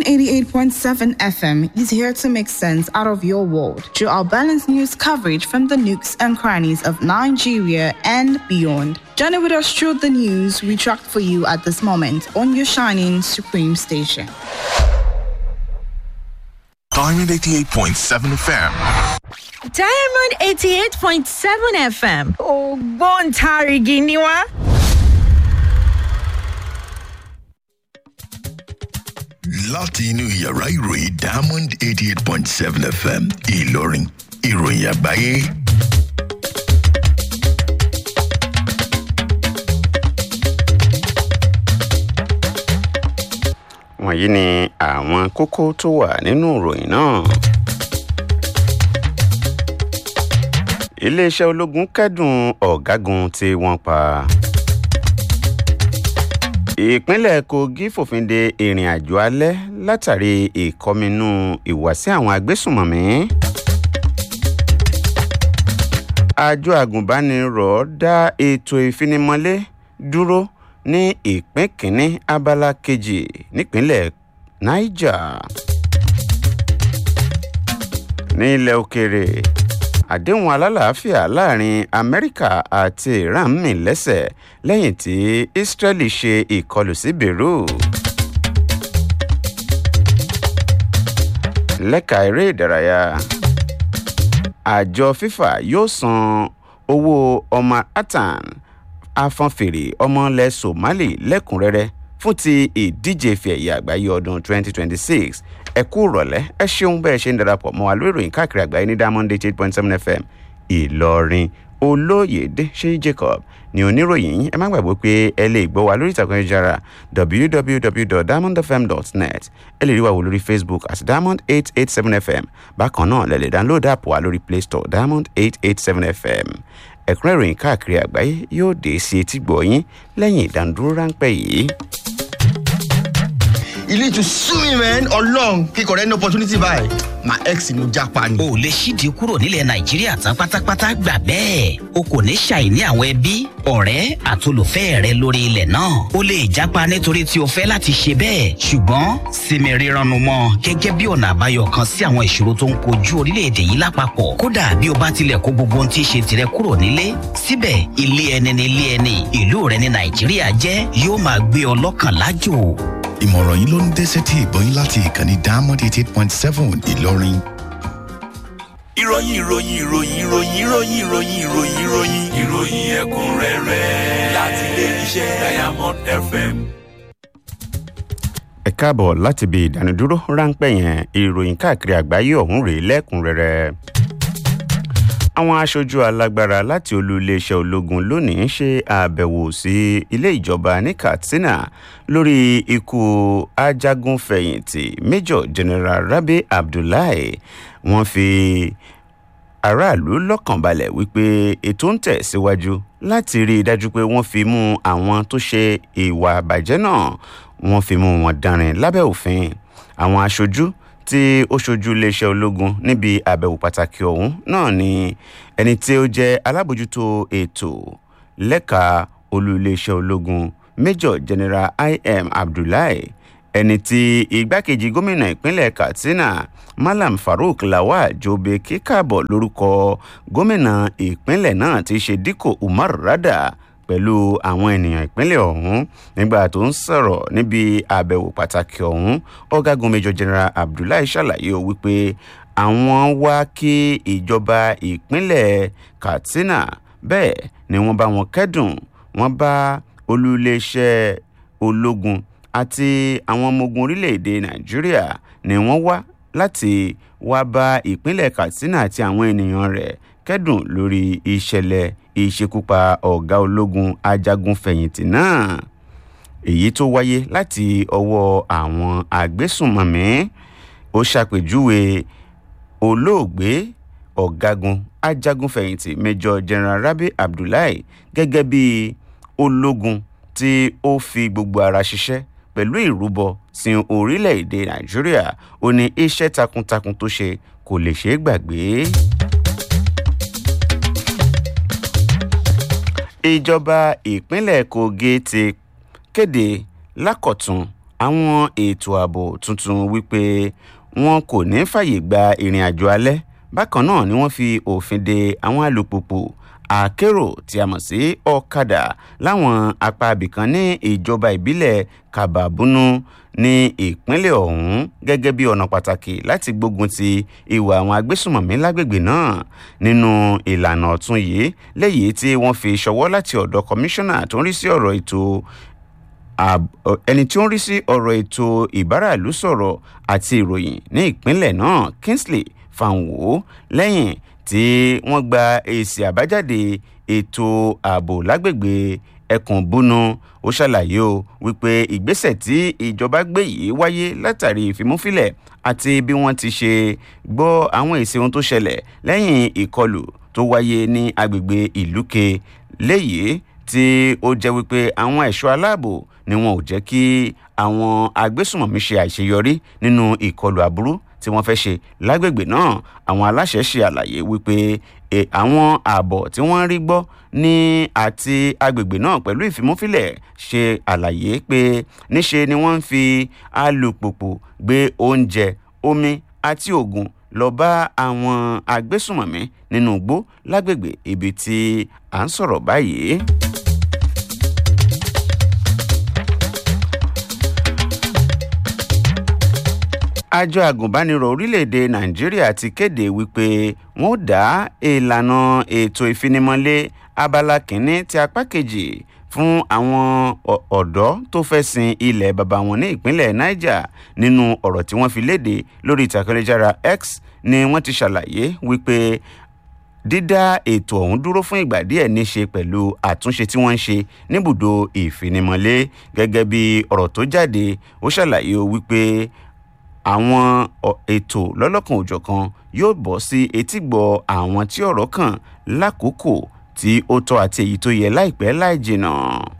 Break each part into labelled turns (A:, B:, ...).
A: 88.7 FM is here to make sense out of your world through our balanced news coverage from the nooks and crannies of Nigeria and beyond. Journey with us through the news we tracked for you at this moment on your shining supreme station.
B: Diamond 88.7 FM.
C: Diamond 88.7 FM ògbóǹtarìgì ni wá.
D: láti inú yàrá ìròyìn diamond eighty eight point seven fm ìlọrin ìròyìn àgbáyé.
E: wọ̀nyí ni àwọn kókó tó wà nínú ìròyìn náà. iléeṣẹ́ ológun kẹ́dùn ọ̀gágun tí wọ́n pa. ìpínlẹ̀ kogi fòfin de ìrìn àjò alẹ́ látàrí ìkọminú ìwàsí àwọn agbésùnmọ̀mí. àjọ àgùnbánirọ̀ dá ètò ìfinimọ́lé dúró ní ìpín kínní abala kejì nípínlẹ̀ niger. ní ilẹ̀ òkèèrè àdéhùn alálàáfíà láàrin amẹ́ríkà àti iran mì lẹ́sẹ̀ lẹ́yìn tí israeli ṣe ìkọlù sí beirut. lẹ́ka eré ìdárayá àjọ fifa yóò san owó ọmọ atan afọ́nfèrè ọmọlẹ̀ somali lẹ́kùnrẹ́rẹ́ fún ti ìdíje fi ẹ̀yà àgbáyé ọdún 2026 ẹ kú rọ̀lẹ́ ẹ ṣeun bẹ́ẹ̀ ṣe ń darapọ̀ mọ́ wa lórí ìròyìn káàkiri àgbáyé ní diamond eight point seven fm ìlọrin olóyèdè ṣé jacob ní oníròyìn yín ẹ má gbàgbọ́ pé ẹ lè gbọ́ wa lórí ìtàkùn ayélujára www.diamondfm.net ẹ lè rí wa wò lórí facebook at diamond eight eight seven fm bákan náà lẹ lè download app wa lórí play store diamond eight eight seven fm ẹ̀kúnrẹ́ ìròyìn káàkiri àgbáyé yóò dé sí etí gbọ̀nyín lẹ́yìn ìdánudúró ráńpẹ́ yìí.
F: you need to sue me man ọlọrun kíkọ rẹ ní opportunity báyìí my ex ni mo japa ni.
G: o lè ṣíde kúrò nílẹ̀ nàìjíríà tán pátápátá gbà bẹ́ẹ̀ o kò ní ṣàìní àwọn ẹbí ọ̀rẹ́ àtolùfẹ́ rẹ lórí ilẹ̀ náà o lè japa nítorí tí o fẹ́ láti ṣe bẹ́ẹ̀ ṣùgbọ́n sinmi rírannu mọ́ gẹ́gẹ́ bí ọ̀nà àbáyọ kan sí àwọn ìṣòro tó ń kojú orílẹ̀-èdè yìí lápapọ̀ kódà bí o bá tilẹ̀ kó gbogbo ohun tí í ṣe tirẹ̀ kúrò nílé síbẹ̀ ilé ẹni ní ilé ẹni ìlú rẹ ní nàìjíríà jẹ́ yóò máa gbé ọ lọ́kàn lájò
D: ìmọ̀ràn yìí ló ń dé sétí ìgbọ́yìn láti ìkànnì diamond eighty eight point seven ìlọrin.
B: ìròyìn ìròyìn ìròyìn ìròyìn ìròyìn ìròyìn ìròyìn ìròyìn ìròyìn ẹ̀kúnrẹ́rẹ́ láti ilé iṣẹ́ diamond fm.
E: ẹ káàbọ̀ láti ibi ìdánidúró ráńpẹ́ yẹn ìròyìn káàkiri àgbáyé ọ̀hún rèé lẹ́kùnrẹ́rẹ́ àwọn aṣojú alágbára láti olú iléeṣẹ́ ológun lónìí ṣe àbẹ̀wò sí ilé ìjọba ní katsina lórí ikú ajagunfẹ̀yìntì major general rabi abdullahi wọ́n fi aráàlú lọ́kàn balẹ̀ wípé ètò ń tẹ̀síwájú láti rí i dájú pé wọ́n fi mú àwọn tó ṣe ìwà àbàjẹ́ náà wọ́n fi mú wọn dánrin lábẹ́ òfin àwọn aṣojú tí ó ṣojú iléeṣẹ́ ológun níbi àbẹ̀wò pàtàkì ọ̀hún náà ni ẹni tí ó jẹ́ alábòjútó ètò lẹ́ka olú iléeṣẹ́ ológun major general im abdullahi ẹni tí igbákejì gómìnà ìpínlẹ̀ katsina malam farouk lawal jobe kíkàbọ̀ lórúkọ gómìnà ìpínlẹ̀ náà ti ṣe díkò umar rada pẹ̀lú àwọn ènìyàn ìpínlẹ̀ ọ̀hún nígbà tó ń sọ̀rọ̀ níbi àbẹ̀wò pàtàkì ọ̀hún ọ̀gágun major general abdullahi ṣàlàyé o wípé àwọn wá kí ìjọba ìpínlẹ̀ katsina bẹ́ẹ̀ ni wọ́n bá wọn kẹ́dùn wọ́n bá olú iléeṣẹ́ ológun àti àwọn ọmọ ogun orílẹ̀-èdè nàìjíríà ni wọ́n wá láti wá bá ìpínlẹ̀ katsina àti àwọn ènìyàn rẹ̀ kẹ́dùn lórí ìṣẹ̀lẹ̀ ìṣekúpa ọ̀gá ológun ajagunfẹ̀yìntì náà èyí tó wáyé láti ọwọ́ àwọn agbésùnmọ̀mí ó ṣàpèjúwe olóògbé ọ̀gágun ajagunfẹ̀yìntì major general rabi abdullahi gẹ́gẹ́ bí ológun tí ó fi gbogbo ara ṣiṣẹ́ pẹ̀lú ìrúbọ sin orílẹ̀-èdè nàìjíríà ó ní iṣẹ́ takuntakun tó ṣe kò lè ṣeé gbàgbé. ìjọba ìpínlẹ̀ kogi ti kéde lákọ̀tún àwọn ètò ààbò tuntun wípé wọn kò ní fàyè gba ìrìn àjò alẹ́ bákan náà ni wọ́n fi òfin de àwọn alùpùpù àkérò tí a mọ̀ sí ọ̀kadà láwọn apá abìkan ní ìjọba ìbílẹ̀ kababunu ní ìpínlẹ̀ ọ̀hún gẹ́gẹ́ bí ọ̀nà pàtàkì láti gbógun ti ìwà àwọn agbésùmọ̀mí lágbègbè náà nínú ìlànà ọ̀tún yìí léyìí tí wọ́n fi ṣọwọ́ láti ọ̀dọ̀ kọmíṣánná tó ń rí sí ọ̀rọ̀ ètò ẹni tí ó ń rí sí ọ̀rọ̀ ètò ìbáràlú sọ̀rọ̀ àti ìròyìn ní ìpínlẹ̀ náà kingsley fanwo lẹ́yìn tí wọ́n gba èsì àbájáde ètò ààbò lágbègbè ẹkùn búnú ó ṣàlàyé o wípé ìgbésẹ̀ tí ìjọba gbé yìí wáyé látàrí ìfimúfilẹ̀ àti bí wọ́n ti ṣe gbọ́ àwọn èsì ohun tó ṣẹlẹ̀ lẹ́yìn ìkọlù tó wáyé ní agbègbè ìlúke léyìí tí ó jẹ́ wípé àwọn ẹ̀ṣọ́ aláàbò ni wọn ò jẹ́ kí àwọn agbésùmọ̀mí ṣe àṣeyọrí nínú ìkọlù aburú tí wọ́n fẹ́ ṣe lágbègbè náà àwọn aláṣẹ ṣe àlàyé wípé àwọn ààbọ̀ tí wọ́n rí gbọ́ ní àti agbègbè náà pẹ̀lú ìfimúfilẹ̀ ṣe àlàyé pé níṣe ni wọ́n ń fi alùpùpù gbé oúnjẹ omi àti oògùn lọ bá àwọn agbésùmọ̀mí nínú igbó lágbègbè ibi tí à ń sọ̀rọ̀ báyìí. àjọ àgùnbánirọ̀ orílẹ̀-èdè nàìjíríà ti kéde wípé wọ́n ó dá ìlànà ètò ìfinimọ̀lé abala kìíní ti apá kejì fún àwọn ọ̀dọ́ tó fẹ́ sin ilẹ̀ baba wọn ní ìpínlẹ̀ niger nínú ọ̀rọ̀ tí wọ́n fi léde lórí ìtàkùnléjára x ni wọ́n ti ṣàlàyé wípé dídá ètò ọ̀hún dúró fún ìgbà díẹ̀ ní ṣe pẹ̀lú àtúnṣe tí wọ́n ń ṣe níbùdó ìfinimọ̀lé gẹ́gẹ́ bí ọ̀rọ̀ tó jáde ó ṣàlàyé wípé àwọn ètò lọ́lọ́kan òjọ̀kan yóò bọ́ sí etígbọ̀ àwọn tí ọ̀rọ̀ kàn lákòókò tí ó tọ́ àti èyí tó yẹ láìpẹ́ láì jìnnà.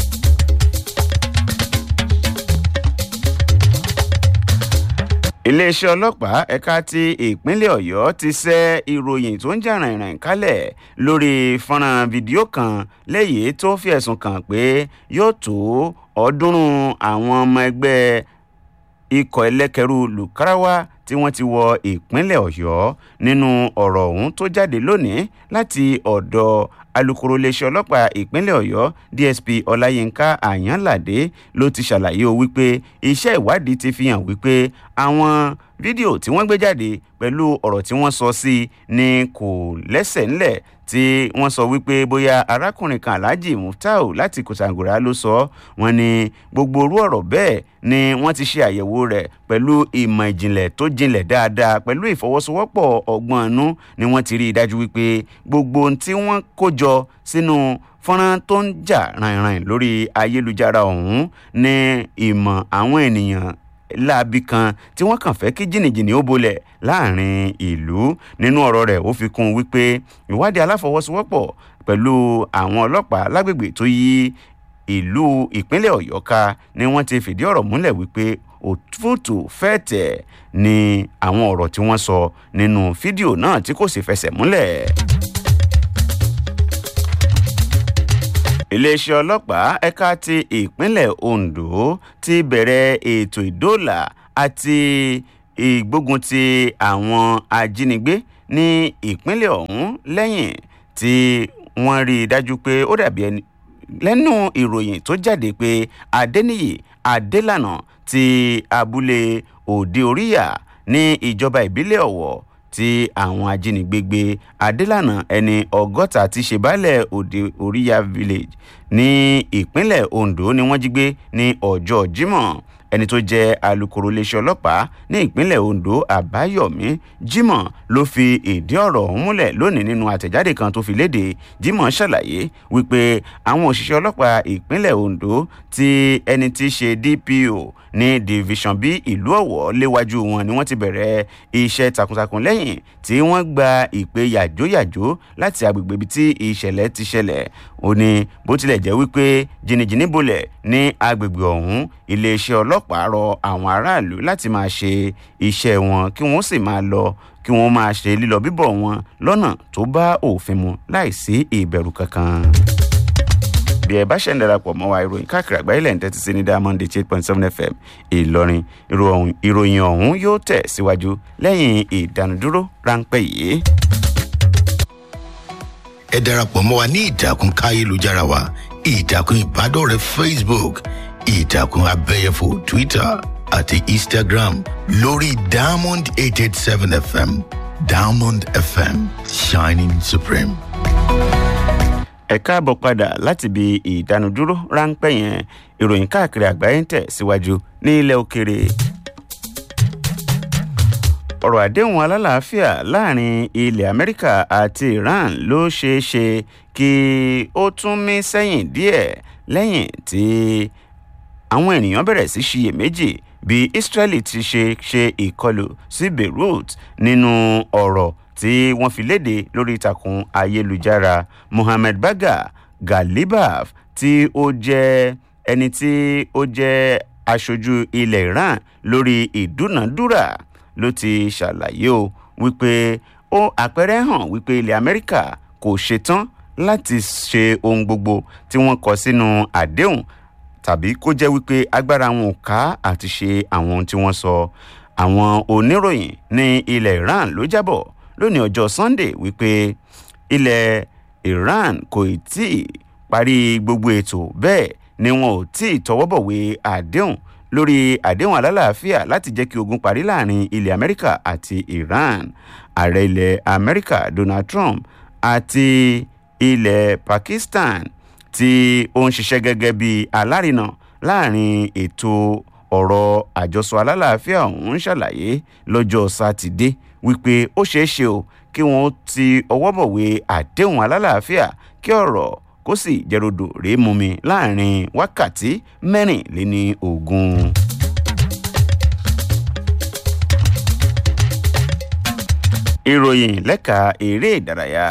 E: iléeṣẹ́ ọlọ́pàá ẹ̀ka ti ìpínlẹ̀ ọ̀yọ́ ti ṣẹ́ ìròyìn tó ń jà rìnrìn kálẹ̀ lórí fọ́nrán fídíò kan léyìí tó fi ẹ̀sùn kàn pé yóò tó ọ̀ọ́dúnrún àwọn ọmọ ẹgbẹ́ ikọ̀ ẹlẹ́kẹ̀rú lùkàràwá tí wọ́n ti wọ ìpínlẹ̀ ọ̀yọ́ nínú ọ̀rọ̀ ọ̀hún tó jáde lónìí láti ọ̀dọ̀ alūkkóró iléeṣẹ́ ọlọ́pàá ìpínlẹ̀ ọ̀yọ́ dsp ọláyínká àyànládé ló ti ṣàlàyé o wípé iṣẹ́ ìwádìí ti fi hàn wípé àwọn fídíò tí wọ́n gbé jáde pẹ̀lú ọ̀rọ̀ tí wọ́n sọ sí ni kò lẹ́sẹ̀ ńlẹ̀ tí wọ́n sọ wípé bóyá arákùnrin kan alhaji muftau láti kòtàngòrà ló sọ wọ́n ní gbogbo orú ọ̀rọ̀ bẹ́ẹ̀ ni wọ́n ti ṣe àyẹ̀wò rẹ̀ pẹ̀lú ìmọ̀ ìjìnlẹ̀ tó jinlẹ̀ dáadáa pẹ̀lú ìfọwọ́sowọ́pọ̀ ọgbọ́n inú ni wọ́n ti rí i dájú wípé gbogbo ohun tí wọ́n kó jọ sínú fọ́nrán tó ń jà ràìnràìn lórí ayélujára ọ̀hún ní ìmọ̀ àwọn ènìyàn láabi kan tí wọ́n kàn fẹ́ kí jìnnìjìnnì ó bolẹ̀ láàrin ìlú nínú ọ̀rọ̀ rẹ̀ ó fi kún un wípé ìwádìí aláfọwọ́sowọ́pọ̀ pẹ̀lú àwọn ọlọ́pàá lágbègbè tó yí ìlú ìpínlẹ̀ ọ̀yọ́ ká ni wọ́n ti fìdí ọ̀rọ̀ múlẹ̀ wípé òtútù fẹ́ẹ̀tẹ̀ ni àwọn ọ̀rọ̀ tí wọ́n sọ nínú fídíò náà tí kò sì fẹsẹ̀ múlẹ̀. iléeṣẹ́ ọlọ́pàá ẹ̀ka ti ìpínlẹ̀ ondo ti bẹ̀rẹ̀ ètò ìdóòlà àti ìgbógun ti àwọn ajínigbé ní ìpínlẹ̀ ọ̀hún lẹ́yìn tí wọ́n rí i dájú pé ó dàbí ẹni lẹ́nu ìròyìn tó jáde pé adẹ́niyì adélànà ti abúlé òde oríyà ní ìjọba ìbílẹ̀ ọ̀wọ̀ tí àwọn ajínigbé gbé adélànà ẹni ọgọ́ta ti ṣe baálẹ̀ òde oríyà village ní ìpínlẹ̀ ondo ni wọ́n jí gbé ní ọjọ́ jimoh ẹni tó jẹ́ alūkkóró iléeṣẹ́ ọlọ́pàá ní ìpínlẹ̀ ondo àbáyọ̀mí jimoh ló fi ìdí ọ̀rọ̀ ọ̀hún múlẹ̀ lónìí nínú àtẹ̀jáde kan tó fi léde jimoh ṣàlàyé wípé àwọn òṣìṣẹ́ ọlọ́pàá ìpínlẹ̀ ondo tí ẹni tí í ṣe dpo ní division b ìlú ọ̀wọ́ léwájú wọn ni wọ́n ti bẹ̀rẹ̀ iṣẹ́ takuntakun lẹ́yìn tí wọ́n gba ìpè yàjóyàjó láti agbègbè ibi tí ìṣẹ̀lẹ̀ ti ṣẹlẹ̀ ó ní bó tilẹ̀ jẹ́ wípé jìnnìjìnnì bolẹ̀ ní agbègbè ọ̀hún iléeṣẹ́ ọlọ́pàá rọ àwọn aráàlú láti máa ṣe iṣẹ́ wọn kí wọ́n sì máa lọ kí wọ́n máa ṣe lílọ bíbọ̀ wọn lọ́nà tó bá òfin mu láìsí ìbẹ̀rù kankan bí ẹ bá ṣe ń darapọ̀ mọ́ wa ìròyìn káàkiri àgbáyé lẹ́yìn tẹ́tí sí ní diamond eight point seven fm ìlọrin ìròyìn ọ̀hún yóò tẹ̀ síwájú lẹ́yìn ìdánudúró ráńpẹ́ yìí.
D: ẹ darapọ̀ mọ́ wa ní ìtàkùn káyélujára wa ìtàkùn ìbádọ́rẹ̀ẹ́ facebook ìtàkùn abẹ́yẹfò twitter àti instagram lórí diamond eight eight seven fm diamond fm shining supreme.
E: ẹ káàbọ̀ padà láti ibi ìdánudúró ráńpẹ́ yẹn ìròyìn káàkiri àgbáyé ń tẹ̀ síwájú ní ilẹ̀ òkèrè. ọ̀rọ̀ àdéhùn alálàáfíà láàrin ilẹ̀ amẹ́ríkà àti iran ló ṣeé ṣe kí ó tún mí sẹ́yìn díẹ̀ lẹ́yìn tí àwọn ènìyàn bẹ̀rẹ̀ sí ṣiyèméjì bí israeli ti ṣe ṣe ìkọlù sí beirut nínú ọ̀rọ̀ tí wọ́n fi léde lórí ìtàkùn ayélujára mohammed baga galibaf tí ó jẹ́ ẹni tí ó jẹ́ aṣojú ilẹ̀ iran lórí ìdúnàdúrà ló ti ṣàlàyé o wípé ó àpẹẹrẹ hàn wípé ilẹ̀ amẹ́ríkà kò ṣetán láti ṣe ohun gbogbo tí wọ́n kọ sínú àdéhùn tàbí kó jẹ́ wípé agbára wọn ò ká àti ṣe àwọn ohun tí wọ́n sọ àwọn oníròyìn ní ilẹ̀ iran ló jábọ̀ lónìí ọjọ́ sunday wípé ilẹ̀ iran kò tí ì parí gbogbo ètò bẹ́ẹ̀ ni wọn ò tí ì tọwọ́bọ̀wé àdéhùn lórí àdéhùn alálàáfíà láti jẹ́ kí ogun parí láàrin ilẹ̀ amẹ́ríkà àti iran ààrẹ ilẹ̀ amẹ́ríkà donald trump àti ilẹ̀ pakistan tí ó ń ṣiṣẹ́ gẹ́gẹ́ bí alárinà láàrin ètò ọ̀rọ̀ àjọsọ alálàáfíà ọ̀hún ṣàlàyé lọ́jọ́ sátidé wípé ó ṣeé ṣe o kí wọ́n ti ọwọ́ bọ̀wé àdéhùn alálàáfíà kí ọ̀rọ̀ kó sì jẹ́rọ̀dọ̀ rèé mú mi láàrin wákàtí mẹ́rìnléní ogún. ìròyìn lẹ́ka eré ìdárayá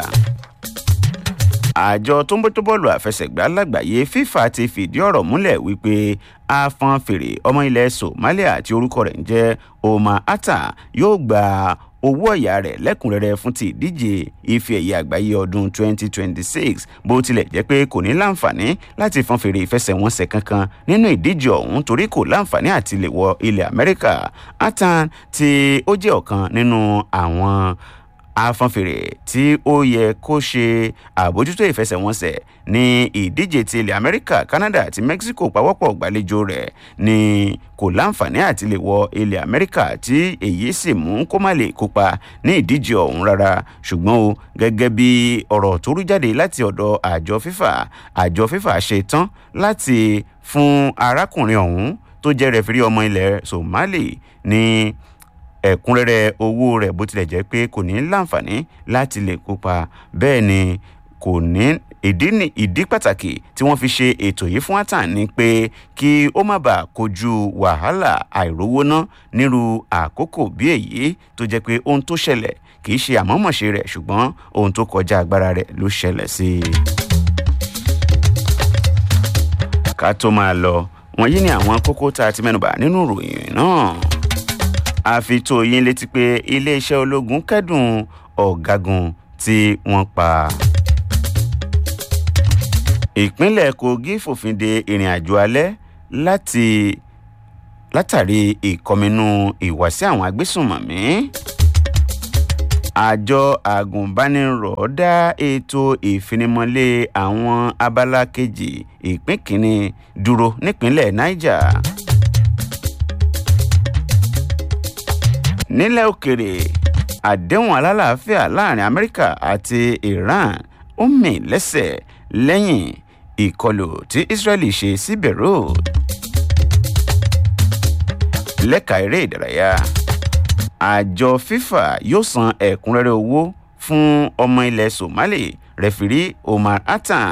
E: àjọ tó ń bójú bọ́ọ̀lù àfẹsẹ̀gbá lágbàáyé fifa ti fìdí ọ̀rọ̀ múlẹ̀ wípé afọn fèrè ọmọ ilẹ̀ somalia tí orúkọ rẹ̀ ń jẹ́ omar atta yóò gba owó ọ̀yà rẹ̀ lẹ́kùnrẹ́rẹ́ fún ti ìdíje ife ẹ̀yẹ àgbáyé ọdún 2026 bó tilẹ̀ jẹ́ pé kò ní láǹfààní láti fọn fèrè ìfẹsẹ̀wọnsẹ̀ kankan nínú ìdíje ọ̀hún torí kò láǹfààní àti lè wọ ilẹ̀ amẹ́ríkà atan tí ó jẹ́ ọ̀kan nínú àwọn afọ́nfèrè tí ó yẹ kó ṣe àbójútó ìfẹsẹ̀wọnsẹ̀ ní ìdíje ti ilẹ̀ amẹ́ríkà canada àti mexico pawọ́pọ̀ gbàlejò rẹ̀ ni kò láǹfààní àti lè wọ ilẹ̀ amẹ́ríkà tí èyí sì mú kó má lè kópa ní ìdíje ọ̀hún rárá ṣùgbọ́n o gẹ́gẹ́ bí ọ̀rọ̀ tó rú jáde láti ọ̀dọ̀ àjọ fífà àjọ fífà ṣe tán láti fún arákùnrin ọ̀hún tó jẹ́ rẹ̀fírí ọmọ ilẹ̀ somali ní ẹ̀kúnrẹ́rẹ́ owó rẹ̀ bó tilẹ̀ jẹ́ pé kò ní láǹfààní láti lè kópa bẹ́ẹ̀ ni kò ní ìdí ní ìdí pàtàkì tí wọ́n fi ṣe ètò yìí fún atan ni pé kí ó má bàa kojú wàhálà àìrówó ná nírú àkókò bí èyí tó jẹ́ pé ohun tó ṣẹlẹ̀ kì í ṣe àmọ́mọ̀ṣe rẹ̀ ṣùgbọ́n ohun tó kọjá agbára rẹ̀ ló ṣẹlẹ̀ sí i. ká tó máa lọ wọ̀nyí ni àwọn kókó tá a ti mẹ́nuba nínú ìròyìn náà a fi tó yín létí pé iléeṣẹ́ ológun kẹ́dùn ọ̀gágun tí wọ́n pa. ìpínlẹ̀ kogi fòfin de ìrìn àjò alẹ́ láti látàrí ìkọminú ìwàsí àwọn agbésùnmọ̀mí. àjọ àgùnbánirọ̀ dá ètò ìfinimọ̀lé àwọn abala kejì ìpín kìíní dúró nípínlẹ̀ niger. nílẹ̀ òkèrè àdéhùn alálàáfíà láàrin amẹ́ríkà àti iran ó mì lẹ́sẹ̀ lẹ́yìn ìkọlù tí israeli ṣe sí beirut lẹ́ka eré ìdárayá àjọ fifa yóò san ẹ̀kúnrẹ́rẹ́ owó fún ọmọ ilẹ̀ somali rẹfirí omar atan.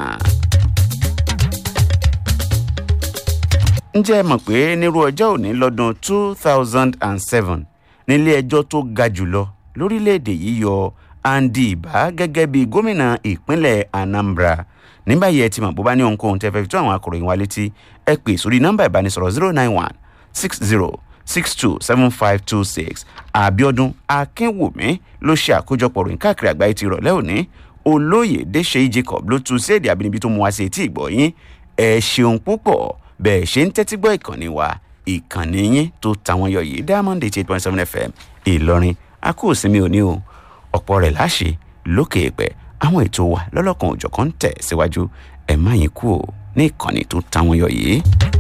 E: ǹjẹ́ ẹ mọ̀ pé nírú ọjọ́ òní lọ́dún two thousand and seven nílé ẹjọ́ tó ga jùlọ lórílẹ̀‐èdè yìí yọ andy ibà gẹ́gẹ́ bí gómìnà ìpínlẹ̀ anambra nígbà yẹ ti mọ̀ bó bá ní ohunkóhun tẹ́ fẹ́ fi tó àwọn akọ̀ròyìn wa létí ẹ pè sórí nọ́mbà ìbánisọ̀rọ̀ zero nine one six zero six two seven five two six àbíọdún akínwùmí ló ṣe àkójọpọ̀ ròyìn káàkiri àgbáyé ti rọ̀lẹ́ òní olóyè dèṣe jacob ló tu sí èdè àbínibí tó mú wá sí etí ìgbọ̀ yín ẹ ṣeun púpọ̀ bẹ́ẹ̀ ṣe ń tẹ́tí gbọ́ ìkànnì wa ìkànnì yín tó tàwọn yọ yìí diamond eighty eight point seven fm ìlọrin a kò sinmi òní o ọ̀pọ̀ rẹ̀ láṣẹ lókè èpẹ̀ àwọn ètò wa lọ́lọ́kan òjọ̀kan tẹ̀ síwájú ẹ̀ má yín kú o ní ìkànnì tó tàwọn yọ yìí.